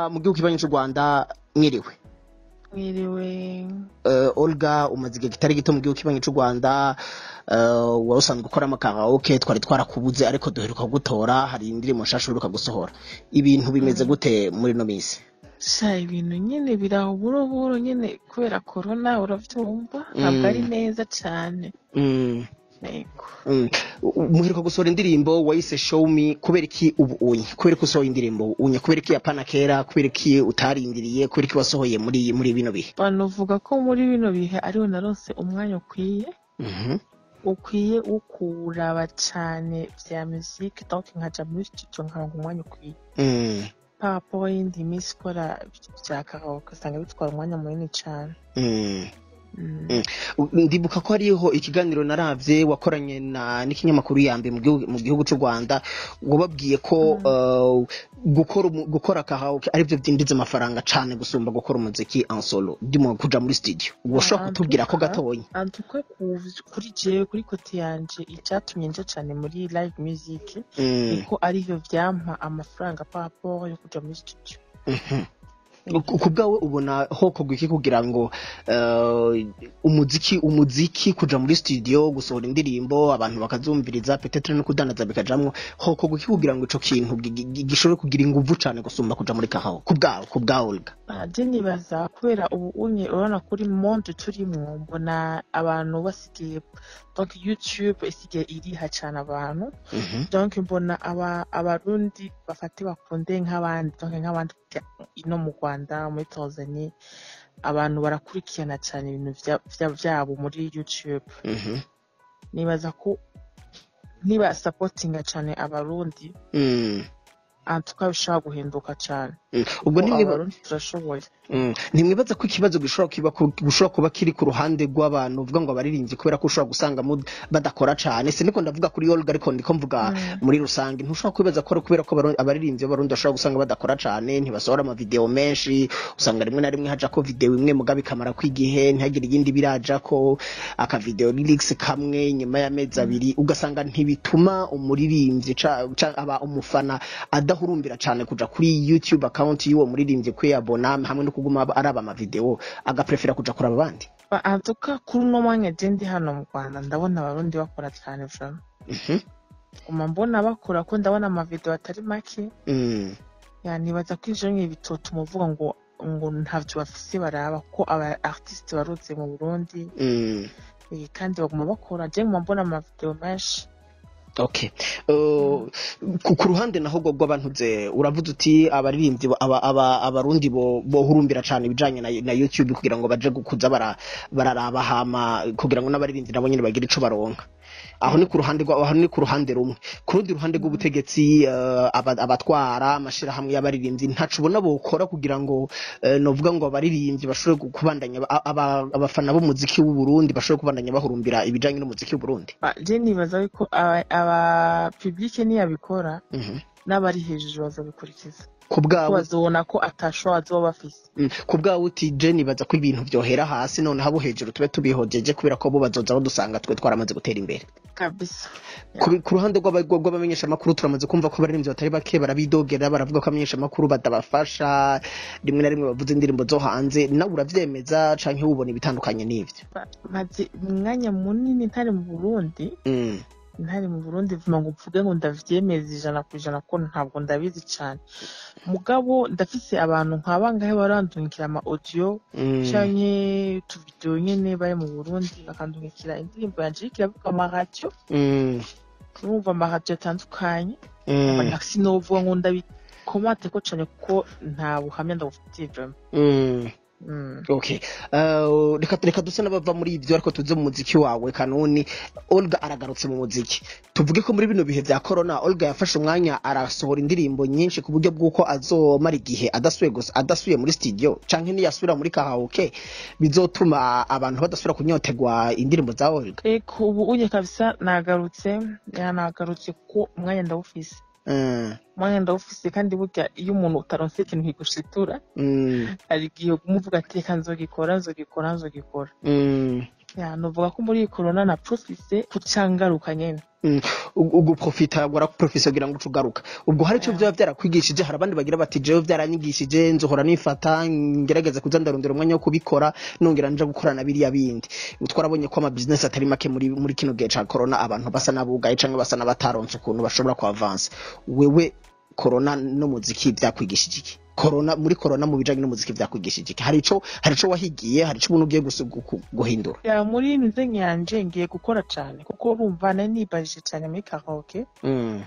mu gihugu kibanyi cy'u rwanda mwiriwe mwiriwe uh, olga umaze igihe kitari gito mu gihugu kibanyi cy'u rwanda uh, wari usanzwe ukora amakaraoke twari twarakubuze ariko duheruka gutora hari indirimbo nshasha uheruka gusohora ibintu bimeze gute muri ino minsi sha ibintu nyine biraho buro buro nyine kubera korona urabyumva ntabwo ari neza cyane mm. yego Mm. muheruka gusohora indirimbo wayise show me kubera iki ubu unye kubera ko usohoye indirimbo unye kubera iki yapana kera kubera iki utarindiriye kubera iki wasohoye muri muri bino bihe banavuga ko muri bino bihe ariwe narose umwanya ukwiye Mhm. ukwiye wo kuraba cyane bya muziki donc nkaja muri studio nkaronka umwanya ukwiye Mm. papo y'indi minsi ikora bya karaoke usanga bitwara umwanya munini cyane Mm. Mm. Mm. ndibuka ko hariho ikiganiro naravye wakoranye na n'ikinyamakuru yambe mu gihugu mu gihugu cy'u Rwanda wababwiye ko uh, gukora umu- gukora karaoke arivyo vyinjiza amafaranga cane gusumba gukora umuziki en solo ndimo kuja muri studio woshobora Ah, kutubwira ko ntuka. gatonya antuka kuri jewe kuri kote yanje icyatumye nja cyane muri live music Mm. niko arivyo vyampa amafaranga par rapport yo kuja muri studio Mhm. ku ku bwawe ubona hokorwa iki kugira ngo eh, umuziki umuziki kuja muri studio gusohora indirimbo abantu bakazumviriza petetre no kudandaza bikajamwo hokorwa iki kugira ngo ico kintu gi- gi- gishobore kugira inguvu cane gusumba kuja muri kahawa ku bwawe ku bwawe Olga je nibaza kubera ubu unye urabona kuri monde turimwo mbona abantu basigaye donc youtube isigaye iriha cane abantu Mhm. donc mbona aba abarundi bafate bakunde nk'abandi donc nk'abandi ino mu rwanda muri tanzania abantu barakurikirana cyane ibintu vya- vya- vyabo muri youtube Mhm. nibaza ko niba sapotinga cyane abarundi Mm. antuka bishobora guhinduka cyane Mm. ubwo Ko nimwiba abarundi turashoboye Mm. ntimwibaza ko ikibazo gishobora kiba ku- gishobora kuba kiri ku ruhande rw'abantu uvuga ngo abaririmbyi kubera ko ushobora gusanga mu- badakora cane siniko ndavuga kuri Olga ariko ndiko mvuga muri rusange ntushobora kwibaza ko ari kubera ko abaru- abaririmbyi b'abarundi bashobora gusanga badakora cane ntibasohora amavideo menshi usanga rimwe na rimwe haja ko video imwe mugabe ikamara kw'igihe ntihagire iyindi biraja ko akavideo lyrics kamwe nyuma y'amezi abiri ugasanga ntibituma umuririmbyi ca- ca- aba umufana adahurumbira cane kuja kuri youtube account y'uwo muririmbyi kwiyabona hamwe no kuguma aba- araba amavideo agaprefera kuja kuraba abandi Ba- antuka kuri uno mwanya je ndi hano mu rwanda ndabona abarundi bakora cyane vrama Mhm. guma mbona bakora ko ndabona amavideo atari make Mm. ya nibaza ko ivyo nyine bitotuma uvuga ngo ngo ntavyo bafise baraba ko aba artiste baruze mu burundi Mm. eh, kandi baguma bakora je nguma mbona amavideo menshi okay Uh, ku ku ruhande naho rwo rw'abantuze uravuze uti abaririmbyi bo- aba- aba- abarundi bo- bohurumbira cane ibijanye na, na youtube kugira ngo baje kuza bara- bararaba hama kugira ngo n'abaririmbyi nabo nyene bagire ico baronka aho ni ku ruhande rwa aho ni ku ruhande rumwe ku rundi ruhande rw'ubutegetsi uh, aba- abatwara amashirahamwe y'abaririmbyi ntaco ubona bokora kugira ngo uh, novuga ngo abaririmbyi bashobore gu- kubandanya aba- aba- abafana b'umuziki w'u Burundi bashobore kubandanya bahurumbira ibijanye n'umuziki w'u Burundi Ba- je nibaza ko aba, aba publike niyabikora Mhm. n'abari hejuru bazabikurikiza ku ko bwawe bazobona ko atashoboye azoba bafise Mm, ku bwawe uti je nibaza ko ibintu vyohera hasi none abo hejuru tube tubihojeje kubera ko bo bazoza badusanga twe twaramaze gutera imbere kabisa ku bi- ku ruhande rw'aba- rw'abamenyesha amakuru turamaze kumva ko abaririmbyi batari bake barabidogera baravuga ko abamenyesha amakuru batabafasha rimwe na rimwe bavuze indirimbo zo hanze nawe uravyemeza canke wubona ibitandukanye n'ivyo Ba- maze umwanya munini ntari mu burundi Mm, ntari mu burundi vuma ngo mvuge ngo ndavyemeza ijana ku ijana ko ntabwo ndabizi cane mugabo ndafise abantu nka bangahe barandungikira ama audio mm, canke utuvideo nyene bari mu burundi bakandungikira indirimbo yanje iriko iravuga amaradiyo mm, urumva amaradiyo atandukanye mm, sinovuga ngo ndabikomate ko cane kuko nta buhamya ndabufitiye vrema mm. Mm. okay Uh, reka reka duse n'abava muri ivyo ariko tuze mu muziki wawe kanuni olga aragarutse mu muziki tuvuge ko muri bino bihe vya corona olga yafashe umwanya arasohora indirimbo nyinshi ku buryo bw'uko azomara igihe adasuye gusa adasuye muri studio canke niyasubira muri karaoke bizotuma abantu badasubira kunyotegwa indirimbo za olga eko ubu unye kabisa nagarutse ya nagarutse kuko umwanya ndawufise Mm, umwanya ndawufise kandi burya iyo umuntu utaronse ikintu kigushitura mm, hari igihe umuvuga ati reka nzogikora nzogikora nzogikora mm. ya novuga ko muri iyi corona na profise kucangaruka nyene uguprofita waraprofisa kugira ngo uce ugaruka ubwo hari icyo Yeah. byaba byarakwigishije hari abandi bagira bati jewe byaranyigishije nzohora nifata ngerageza kuza ndarondera umwanya wo kubikora nongera nja gukorana biriya bindi twarabonye ko ama business atari make muri muri kino gihe ca corona abantu basa n'abugaye canke basa n'abataronse ukuntu bashobora kuavansa wewe corona n'umuziki byakwigishije iki corona muri corona mu bijanye n'umuziki byakwigishije iki hari ico hari ico wahigiye hari ico ubuntu ugiye gusu- gu- gu- guhindura ya muri nize nyanje ngiye gukora cane kuko urumva nari nibajije cane muri karaoke Mm.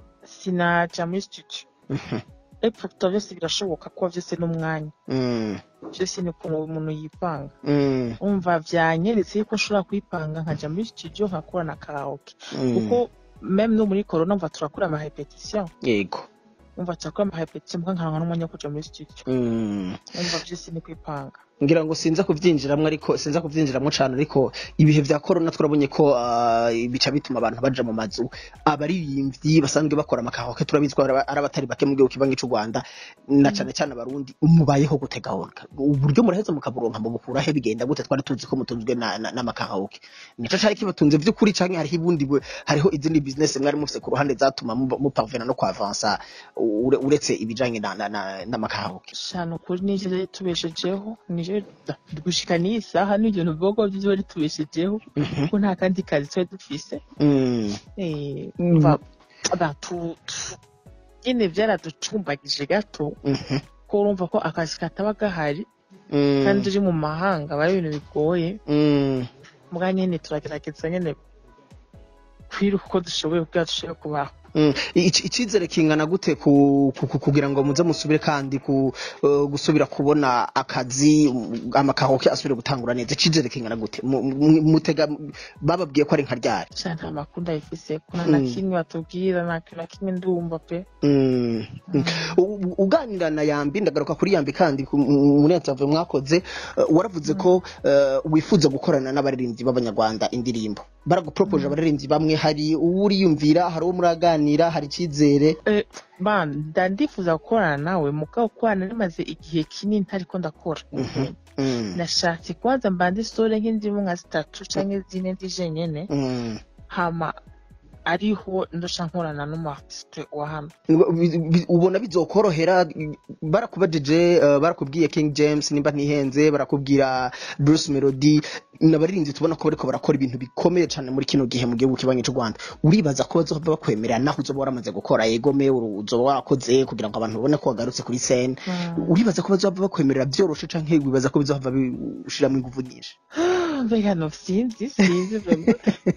sinaja muri studio Mhm. epfo vyose birashoboka kuba vyose n'umwanya Mm. vyose ni ukuntu umuntu yipanga Mm. umva vyanyeretse yuko nshobora kwipanga nkaja muri studio nkakora na karaoke Mm. kuko meme no muri corona umva turakora ama repetition yego umva turakora ama repetition mbwa nkaronka n'umwanya wo kuja muri studio Mm. umva vyose ni kwipanga ngira ngo sinza kuvyinjiramwo ariko sinza kuvyinjiramwo cane ariko ibihe vya corona turabonye ko ah, bica bituma abantu baja mu mazu abaririmbyi basanzwe bakora amakahoke turabizi ko ari ari abatari bake mu gihugu kibangi c'u Rwanda na cane cane abarundi mubayeho gute gahunda uburyo muraheza mukaburonka mu bukura he bigenda gute twari tuzi ko mutunzwe na- na- n'amakahoke nico cari kibatunze vy'ukuri canke hariho ibundi bwe- hariho izindi business mwari mufise ku ruhande zatuma muba- muparvena no kwavansa ure- uretse ibijanye na- na- na- n'amakahoke shano ukuri nivyo vyari tubeshejeho nivyo gushika n'iyi saha n'ivyo bivuga vyo vyari tubeshejeho kuko nta kandi kazi twari dufise Mm. Eh, Mm. umva ba- tu- tu- nyene vyaraducumbagije gato Mhm. ko urumva ko akazi kataba gahari Mm. kandi uri mu mahanga aba ari ibintu bigoye Mm. mbwa nyene turagerageza nyene kwiruka uko dushoboye kugira dushobore kubaho Mm. Ici- icizere kingana gute ku, ku, ku, kugira ngo muze musubire kandi ku, uh, gusubira kubona akazi um, amakahoke asubire gutangura neza icizere kingana gute Mu- mu- mutega bababwiye ko ari nka ryari sha nta makuru ndabifise kuna na Mm. kimwe batubwira nta kintu na kimwe ndumva pe Mm. Mm. U- u- uganira na yambi ndagaruka kuri yambi kandi ku- mu- muri interview mwakoze uh, waravuze ko uh, wifuza gukorana n'abaririmbyi b'abanyarwanda indirimbo baragupropoje abaririmbyi bamwe hari uwo uriyumvira hari uwo muraganira hari icizere Eh, ba nda ndifuza gukorana nawe mugabo gukorana rimaze igihe kinini ntariko ndakora Mhm. Mm. nashatse kubaza mbande sore nk'indimu nka zitatu canke zine ndi jenyene Mm. hama ariho ndosha nkorana n'umu-artiste wa hano Bi- bi- ubona bizokorohera barakubajije uh, barakubwiye King James nimba ntihenze barakubwira Bruce Melody n'abaririmbyi tubona ko bariko barakora ibintu bikomeye cyane muri kino gihe mu gihugu kibanyi cy'u Rwanda uribaza ko bazoba bakwemerera naho uzoba waramaze gukora egome uzoba warakoze kugira ngo abantu babone ko wagarutse kuri scene uribaza ko bazoba bakwemerera byoroshe canke wibaza ko bizohava bishiramo ingufu nyinshi mbega no sinzi sinzi vraiment.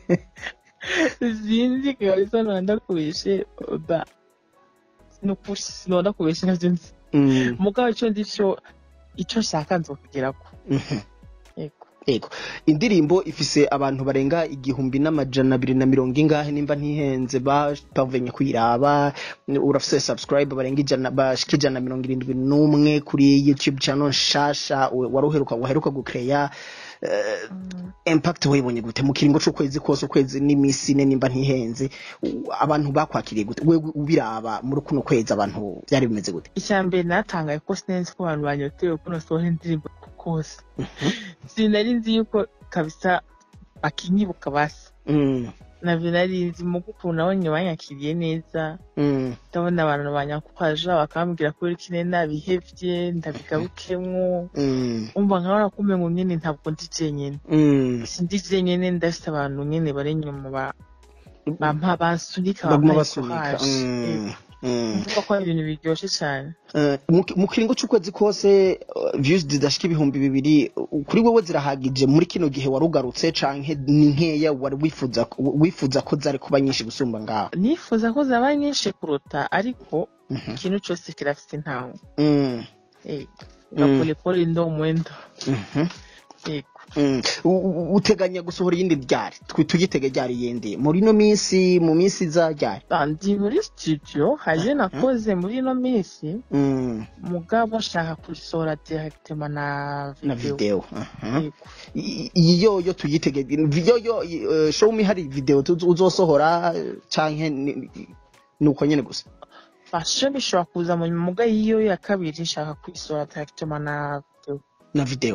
sinzi kabisa nonda kubeshe ba nukuri sinonda kubeshe navyo nzi Mm. mugabo ico ndi co ico nshaka nzokugerako Mhm. yego Ego. Indirimbo ifise abantu barenga igihumbi n'amajana abiri na mirongo ingahe nimba ntihenze bapavenye kuyiraba urafise subscribe barenga ijana bashika ijana na mirongo irindwi n'umwe kuri YouTube channel nshasha we- waruheruka waheruka gukeya uh, impact wayibonye gute mu kiringo c'ukwezi kose ukwezi n'imisi ine nimba ntihenze u- abantu bakwakiriye gute wewe ubiraba muri kuno kwezi abantu byari bimeze gute icya mbere natangaye ko sinzi ko abantu banyotewe ko nasohora indirimbo kose sinari nzi yuko kabisa bakinyibuka basi mm. navyo nari nzi mugo ukuntu nabonye banyakiriye neza Mm. ndabona abantu banyakwaja bakambwira ko kine nabihevye ndabigarukemwo Mm. umva nkabona ko umengo nyene ntabwo ndi jenyene Mm. sindi jenyene ndafise abantu nyene bari inyuma ba- bampa bansunika baguma bampaye basunika courage. Mm. Mm. mvuga ko ari ibintu biryoshe cane Eh, mu mu kiringo c'ukwezi kose uh, views zidashika ibihumbi bibiri uh, kuri wewe zirahagije muri kino gihe warugarutse canke ni nkeya wari wifuza wifuza ko zari kuba nyinshi gusumba ngaho nifuza ko zaba nyinshi kuruta ariko Mhm. ikintu cose kirafise intango Mm. Eh, Mm. gapolepole ndo mwendo Mhm. yego Mm. U- u- uteganya gusohora iyindi ryari Twi- tuyitege ryari yindi muri ino minsi mu minsi iza ryari Ah, ndi muri studio hariyo nakoze muri ino minsi Mm. mugabo nshaka kurisohora directement na na video video Aha. Yego. I- iyi yoyo tuyitege yoyo uh, show me hari video tuzo- uzosohora eh, canke ni- ni uko nyene gusa fasho bishobora kuza mu muga y'iyo ya kabiri nshaka kuyisohora directement na video na video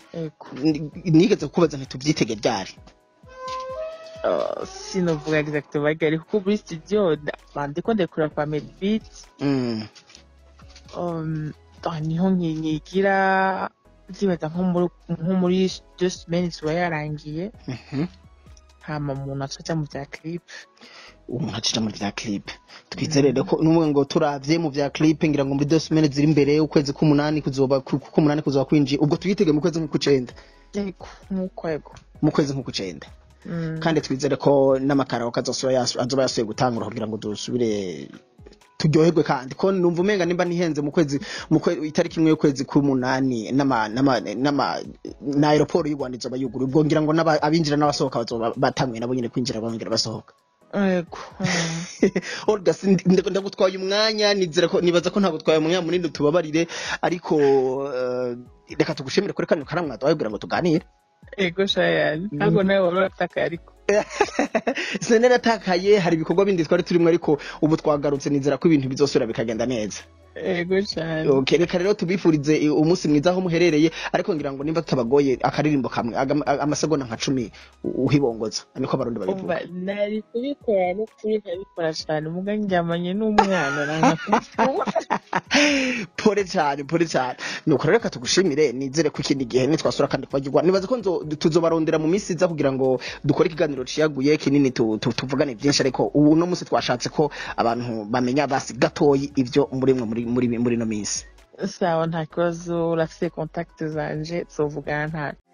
ego Ni- nigeze kukubaza ntitubyitege ryari Uh, sinovuga exactement ariko kuko muri studio nda- ndiko ndekura kwa medbeat Mm. um, ah, niho nki- nkigira ndibaza nko muri nko muri deux semaines iba yarangiye Mhm. hama umuntu aca aja mu vya clip umuntu acija muri vya clip twizerere ko n'umwe ngo turavye mu vya clip ngira ngo muri deux semaines ziri imbere ukwezi k'umunani kuzoba ku- k'umunani kuzoba kwinjiye ubwo tuyitege mu kwezi nk'ukucenda ego nk'uko ego mu kwezi nk'ukucenda Mm. kandi twizere ko n'amakaraoke azoba yasu- azoba yasuye gutangura kugira ngo dusubire turyoherwe kandi ko numva umenga nimba nihenze mu kwezi mu kwe, itariki imwe y'ukwezi k'umunani n'ama n'ama n'ama na aeroport y'u Rwanda izoba yuguruye ubwo ngira ngo n'aba- abinjira n'abasohoka bazoba batanguye nabo nyene kwinjira bongera basohoka ego Mm. Olga sindi- nda- ndagutwaye umwanya nizera ko nibaza ko ntabwo twaye umwanya munini tubabarire ariko eh, reka tugushimire kuri kano karamwa twaye kugira ngo tuganire ego shayani ntabwo nawe wari uratakaye ariko sinari natakaye hari ibikorwa bindi twari turimo ariko ubu twagarutse nizera ko ibintu bizosubira bikagenda neza ego cyane okay, reka rero tubifurize i- umunsi mwiza aho muherereye ariko ngira ngo nimba tutabagoye akaririmbo kamwe aga- a- amasegonda nka cumi u- uhibongoza niko abarundi babivuga umva nari kubikora n'ukuri nkabikora cyane muga njyamanye n'umwana nanga kumufungura pole cyane pole cyane nuko rero reka tugushimire nizere ko ikindi gihe nitwasura kandi kubagirwa nibaza ko nzo- tuzobarondera mu minsi iza kugira ngo dukore ikiganiro ciyaguye kinini tu- tu- tuvugane byinshi ariko ubu no munsi twashatse ko abantu bamenya basi gatoyi ibyo muri mwe muri muri muri no minsi sawa nta kibazo urafite kontakiti zanje tuzovugana nta